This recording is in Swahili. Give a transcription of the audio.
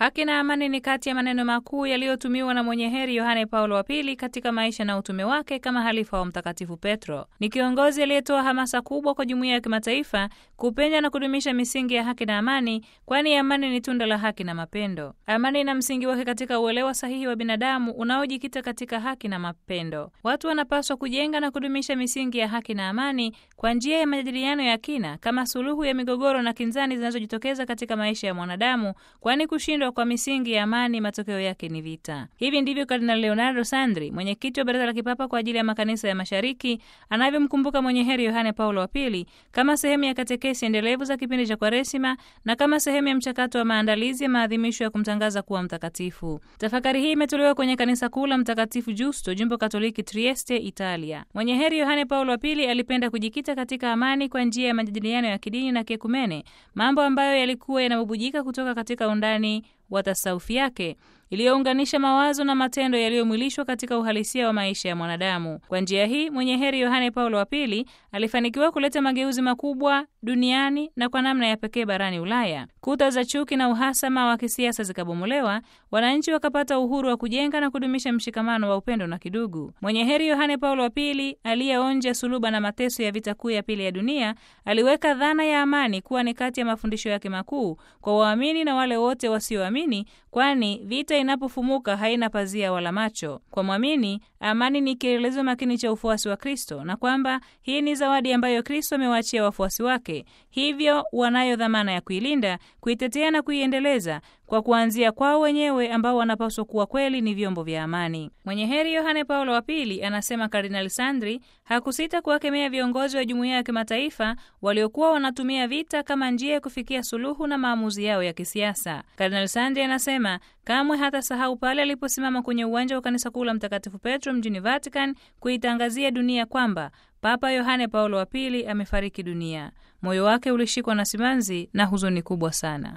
Haki na amani ni kati ya maneno makuu yaliyotumiwa na mwenye heri Yohane Paulo wa Pili katika maisha na utume wake kama halifa wa Mtakatifu Petro. Ni kiongozi aliyetoa hamasa kubwa kwa jumuiya ya kimataifa kupenya na kudumisha misingi ya haki na amani, kwani amani ni tunda la haki na mapendo. Amani ina msingi wake katika uelewa sahihi wa binadamu unaojikita katika haki na mapendo. Watu wanapaswa kujenga na kudumisha misingi ya haki na amani kwa njia ya majadiliano ya kina kama suluhu ya migogoro na kinzani zinazojitokeza katika maisha ya mwanadamu, kwani kushindwa kwa misingi ya amani matokeo yake ni vita. Hivi ndivyo Kardinali Leonardo Sandri, mwenyekiti wa Baraza la Kipapa kwa ajili ya makanisa ya Mashariki, anavyomkumbuka mwenye heri Yohane Paulo wa Pili kama sehemu ya katekesi endelevu za kipindi cha Kwaresima na kama sehemu ya mchakato wa maandalizi ya maadhimisho ya kumtangaza kuwa mtakatifu. Tafakari hii imetolewa kwenye kanisa kuu la Mtakatifu Justo, jimbo Katoliki Trieste, Italia. Mwenye heri Yohane Paulo wa Pili alipenda kujikita katika amani kwa njia ya majadiliano ya kidini na kiekumene, mambo ambayo yalikuwa yanabubujika kutoka katika undani wa tasaufi yake iliyounganisha mawazo na matendo yaliyomwilishwa katika uhalisia wa maisha ya mwanadamu. Kwa njia hii mwenye heri Yohane Paulo wa Pili alifanikiwa kuleta mageuzi makubwa duniani na kwa namna ya pekee barani Ulaya. Kuta za chuki na uhasama wa kisiasa zikabomolewa, wananchi wakapata uhuru wa kujenga na kudumisha mshikamano wa upendo na kidugu. Mwenye heri Yohane Paulo wa Pili aliyeonja suluba na mateso ya vita kuu ya pili ya dunia aliweka dhana ya amani kuwa ni kati ya mafundisho yake makuu kwa waamini na wale wote wasioamini, kwani vita inapofumuka haina pazia wala macho. Kwa mwamini, amani ni kielelezo makini cha ufuasi wa Kristo, na kwamba hii ni zawadi ambayo Kristo amewaachia wafuasi wake, hivyo wanayo dhamana ya kuilinda, kuitetea na kuiendeleza kwa kuanzia kwao wenyewe ambao wanapaswa kuwa kweli ni vyombo vya amani. Mwenye heri Yohane Paulo wa Pili, anasema Kardinali Sandri, hakusita kuwakemea viongozi wa jumuiya ya kimataifa waliokuwa wanatumia vita kama njia ya kufikia suluhu na maamuzi yao ya kisiasa. Kardinali Sandri anasema kamwe hata sahau pale aliposimama kwenye uwanja wa kanisa kuu la Mtakatifu Petro mjini Vatican kuitangazia dunia kwamba Papa Yohane Paulo wa Pili amefariki dunia. Moyo wake ulishikwa na simanzi na huzuni kubwa sana.